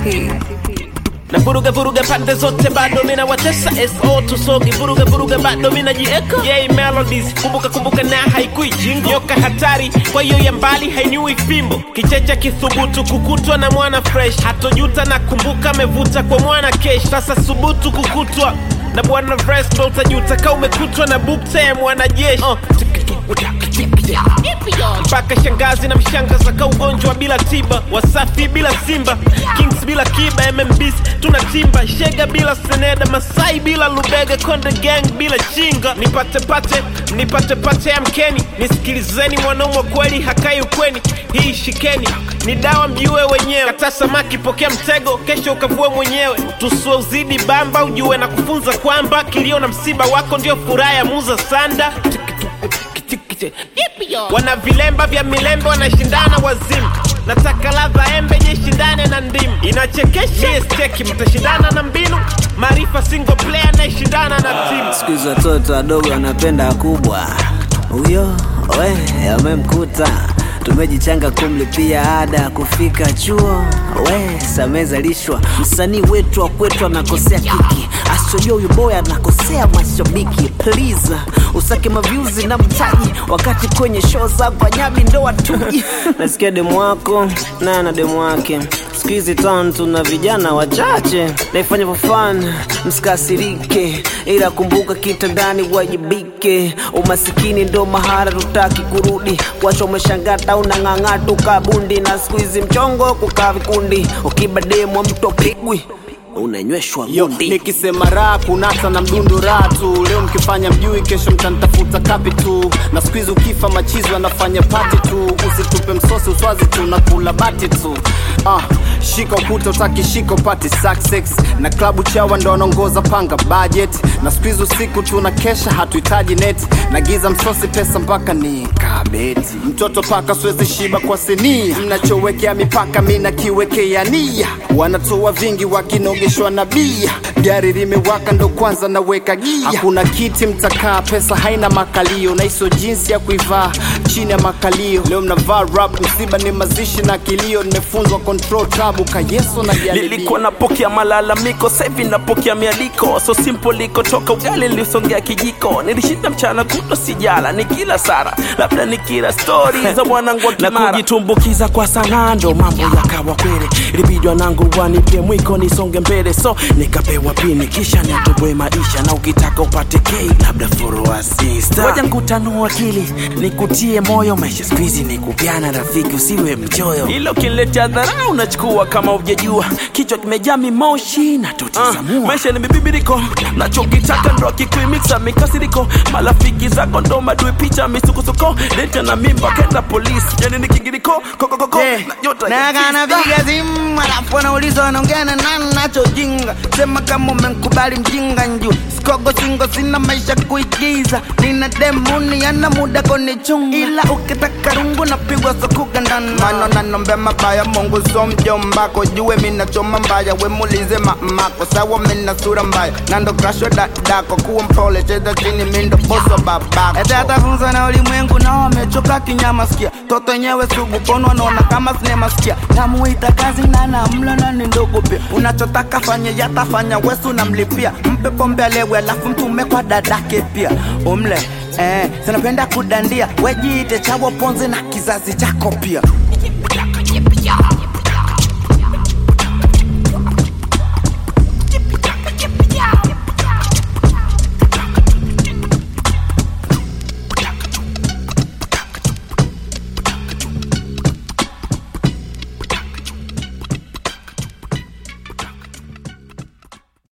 na vuruga vuruga pande zote bado mina watesa so tusogi vuruga vuruga bado mina jieka yay melodies kumbuka kumbuka na haikui jingo nyoka hatari kwa hiyo ya mbali hainyui fimbo kichecha kithubutu kukutwa na mwana fresh hatojuta na kumbuka amevuta kwa mwana kesh sasa subutu kukutwa na bwana fresh ndo utajuta ka umekutwa na bukta ya mwanajeshi uh, mpaka shangazi na mshangaza ka ugonjwa bila tiba wasafi bila simba kings bila kiba mmbs tuna timba shega bila seneda masai bila lubega konde gang bila chinga nipate pate nipate pate ya mkeni nisikilizeni mwanaume kweli hakai ukweni hii shikeni ni dawa mjue wenyewe kata samaki pokea mtego kesho ukavue mwenyewe tusue uzidi bamba ujue na kufunza kwamba kilio na msiba wako ndio furaha ya muza sanda wana vilemba vya milembe wanashindana wazimu nataka ladha embe jishindane na ndimu inachekesha steki mtashindana na mbinu maarifa single player anayeshindana na timu siku hizi watoto wadogo wanapenda kubwa huyo we amemkuta tumejichanga kumlipia ada ya kufika chuo we samezalishwa msanii wetu wa kwetu anakosea kiki asichojua huyu boy anakosea mashabiki please usake mavyuzi na mtaji wakati kwenye show za panyabi ndo watuji nasikia demu wako naye na demu wake siku hizi town tuna vijana wachache naifanya for fun msikasirike ila kumbuka kitandani wajibike umasikini ndo mahara tutaki kurudi wacha umeshangata unang'ang'a tukabundi na siku hizi mchongo kukaa vikundi ukibademwa mto pigwi unanyweshwa Yo, gundi nikisema raha kunasa na mdundo raha tu leo mkifanya mjui kesho mtanitafuta kapi tu na siku hizi ukifa machizo anafanya pati tu usitupe msosi uswazi tu na kula bati tu ah, shika ukuta utaki shika upati success na klabu chawa ndo wanaongoza panga budget na siku hizi usiku tuna kesha hatuhitaji net na giza msosi pesa mpaka ni kabeti mtoto paka siwezi shiba kwa sinia mnachowekea mipaka mi nakiwekea nia wanatoa vingi wakinogeshwa na bia gari limewaka ndo kwanza naweka gia hakuna kiti mtakaa pesa haina makalio na iso jinsi ya kuivaa chini ya makalio leo mnavaa rap msiba ni mazishi na kilio nimefunzwa control tabu kayeso na jaribio nilikuwa napokea malalamiko sahivi napokea mialiko so simple likotoka ugali nilisongea kijiko nilishinda mchana kuto sijala ni kila sara labda ni kila stori za mwanangu wa Na kimara kujitumbukiza kwa sanaa ndo mambo yakawa kweli ilibidi wanangu wanipe mwiko nisonge mbele so nikapewa pini kisha nitoboe maisha na ukitaka upate k labda foroa sista ngoja nkutanua akili nikutie moyo maisha skuizi ni kupiana rafiki usiwe mchoyo ilo kiletea dharau unachukua kama ujajua kichwa kimejaa mimoshi na totizamua uh, maisha ni mibibiriko nachokitaka ndo akikuimiksa mikasiriko marafiki zako ndo madui picha misukosuko deta na mimba kenda polisi yani ni kingiriko kokokoko Eh, na nyota na ya kana sista. piga simu alafu anauliza wanaongea na nani nachojinga sema kama umenkubali mjinga nju sikogo singo sina maisha kuigiza nina demuni yana muda konichunga ila ukitaka rungu napigwa sokugandana mano nanombe mabaya mungu so mjombako jue minachoma mbaya wemulize mamako sawa mina sura mbaya nando krasho dadako kuwa mpole cheza chini mindo boso babako ete atafunza na ulimwengu nao wamechoka kinyama sikia toto yenyewe sugu kono wanaona kama sinema sikia namuita kazi na namla na ni ndogo pia unachotaka fanye yatafanya wesu namlipia mpe pombe alewe alafu mtume kwa dadake pia umle eh, sinapenda kudandia wejiite chawo ponzi na kizazi chako pia